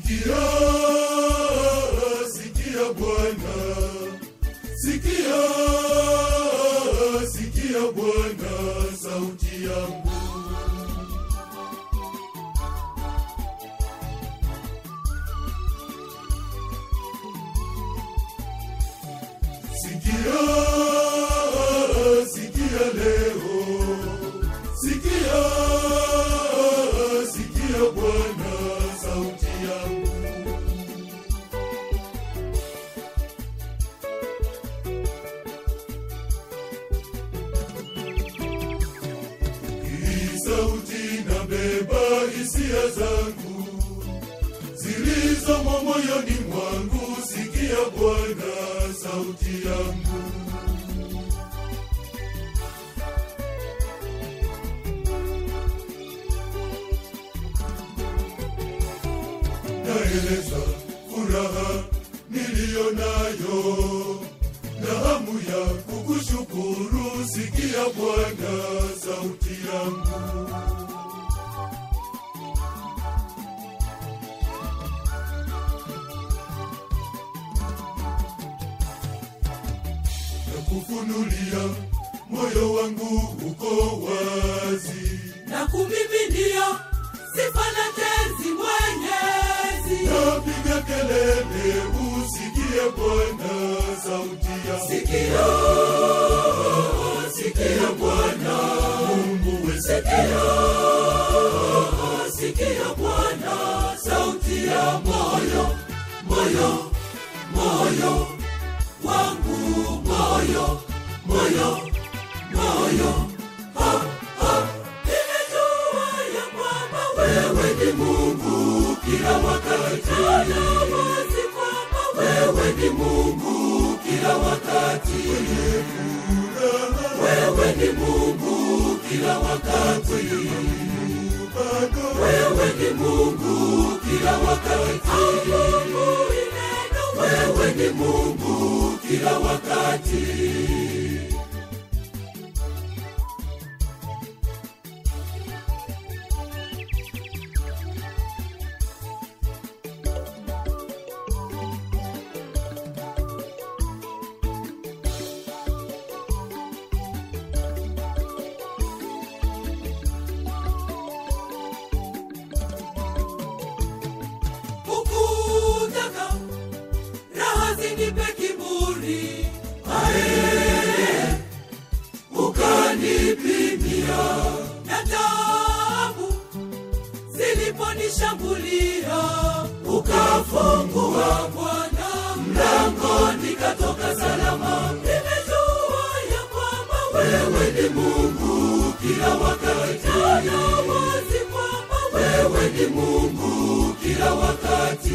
Sikia, sikia Bwana, sikia, sikia Bwana sauti yangu. Sikia, sikia leo, sikia, sikia Bwana sauti yangu. Hii sauti nabeba hisia zangu zilizomo moyoni mwangu. Sikia Bwana sauti yangu. Naeleza furaha niliyo nayo na hamu ya kukushukuru. Sikia Bwana sauti yangu. na kufunulia moyo wangu uko wazi, na kumiminia sifa na tenzi mwenyezi napiga kelele, usikie Bwana sauti ya sikio sikio bwana Mungu we sikio sikio bwana sauti ya moyo moyo moyo wangu moyo moyo moyo Ha, ha. Nimejua ya kwamba wewe ni mungu kila wakati na wazi kwamba wewe ni mungu kila wakati wewe ni mungu kila wakati bado wewe ni mungu kila wakati mungu ineno wewe ni mungu kila wakati ukutaka raha zinipe kiburi ae ukanipimia na tabu ziliponishambulia ukafungua bwana mlango nikatoka salama nimejua ya kwamba wewe ni mungu kila wakati na wazi kwamba wewe ni mungu kila wakati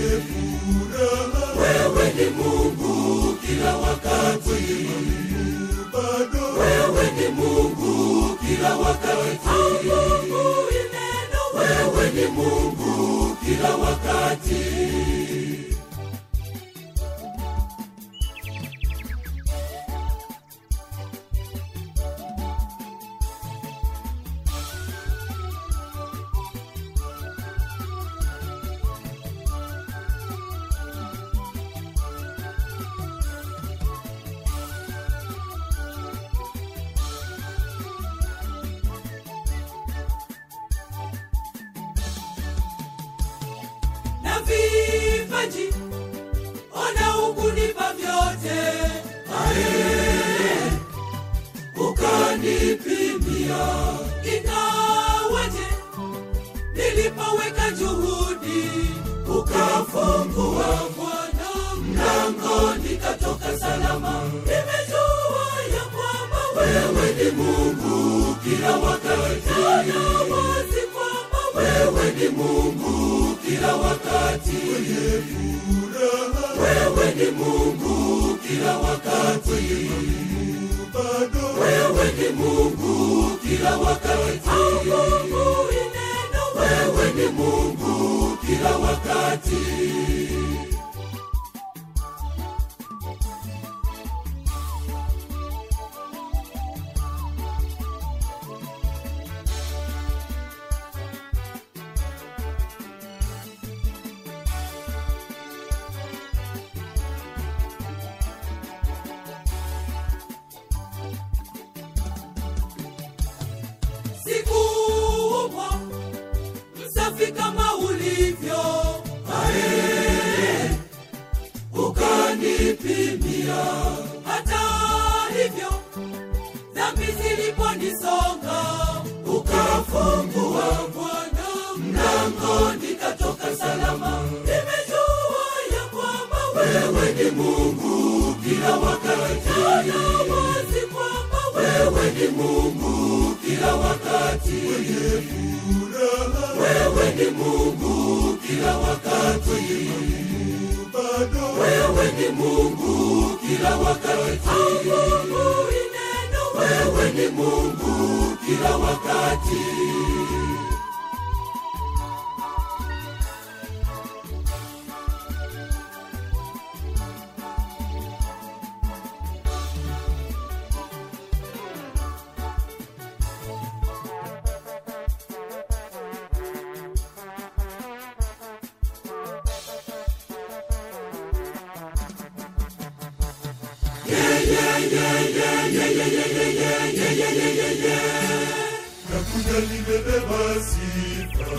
wewe ni mungu kila wakati bado wewe ni mungu kila wakati mungu ineno wewe ni mungu kila wakati na vipaji ona ukunipa vyote ae ukanipimia ingawaje nilipoweka juhudi ukafungua bwana mlango nikatoka salama nimejua ya kwamba wewe ni mungu kila wakati na wazi kwamba wewe ni mungu kila wakati wewe ni mungu kila wakati bado wewe ni mungu kila wakati mungu ineno wewe ni mungu kila wakati fungua Bwana mlango, nikatoka salama. Nimejua ya kwamba wewe ni Mungu kila wakati, na wazi kwamba wewe ni Mungu kila wakati, wewe ni Mungu kila wakati, wewe ni Mungu kila wakati. Asubuhi neno, wewe ni Mungu kila wakati. nakuja nimebeba sifa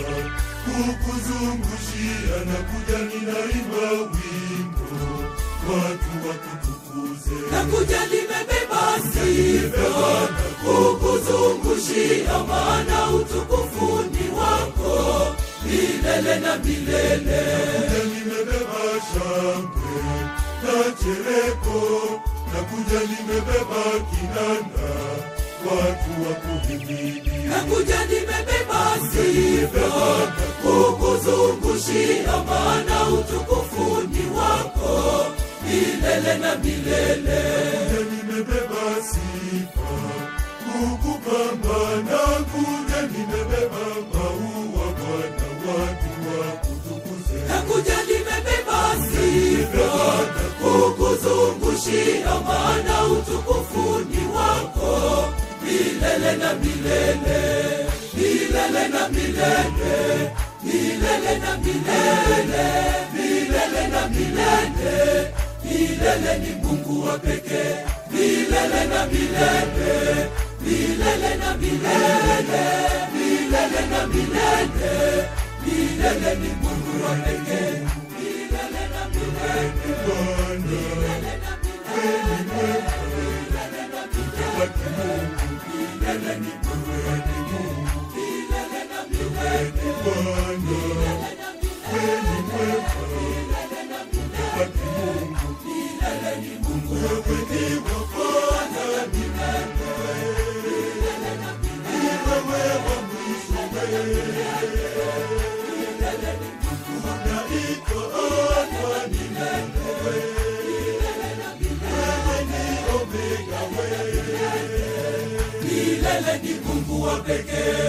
kukuzungushia nakuja ninaimba wimbo watu wakutukuze nakuja nimebeba sifa kukuzungushia, maana utukufu ni wako milele na milele. nakuja nimebeba shangwe na chereko nakuja nimebeba kinanda watu wakuhimidi Nakuja nimebeba sifa kukuzungushia, maana utukufu ni wako milele na milele. Kuja nimebeba sifa kukupamba na kuja nimebeba maua Bwana watu wakutukuze Nakuja nimebeba sifa kukuzungushia, maana utukufu ni wako milele na milele, milele na milele, milele na milele, milele na milele. Milele ni Mungu wa pekee, milele na milele, milele na milele, milele na milele. Milele ni Mungu wa pekee, milele na milele, Bwana milele na milele, milele na milele. Milele ni Mungu wa pekee, milele na milele, Bwana milele na milele, milele na milele. Milele ni Mungu wa pekee, Bwana milele, milele na milele. wewe wa mwisho Milele ni Mungu wa unaitwa Alfa ni milele na milele. wewe ni Omega wewe milele ni Mungu wa pekee.